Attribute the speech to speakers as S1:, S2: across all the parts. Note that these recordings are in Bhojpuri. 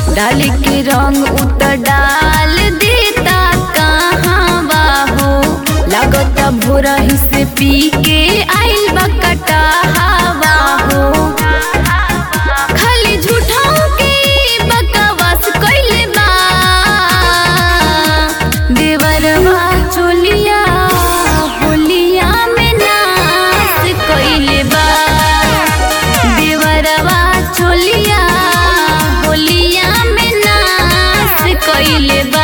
S1: डाल के रंग उतर डाल देता कहाँ बाहो लगता भोरा ही से पी के आइल बकटा हवा हो खाली झूठाऊ के बकवास कइले बा देवरवा चोलिया होलिया में नाच कइले बा देवरवा चोलिया होलिया में नाच कइले बा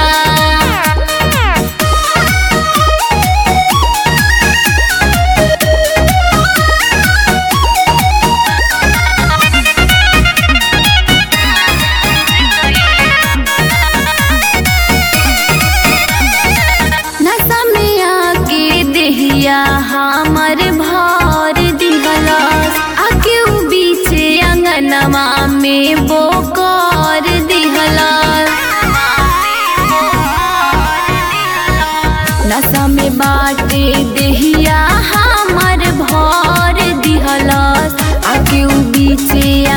S1: नशा में आके देहिया हमर भर दिहलस आके उ बीचे अंगनवा में बोकर दिहलस नशा में बाटे देहिया हमर भर दिहलस आके उ बीचे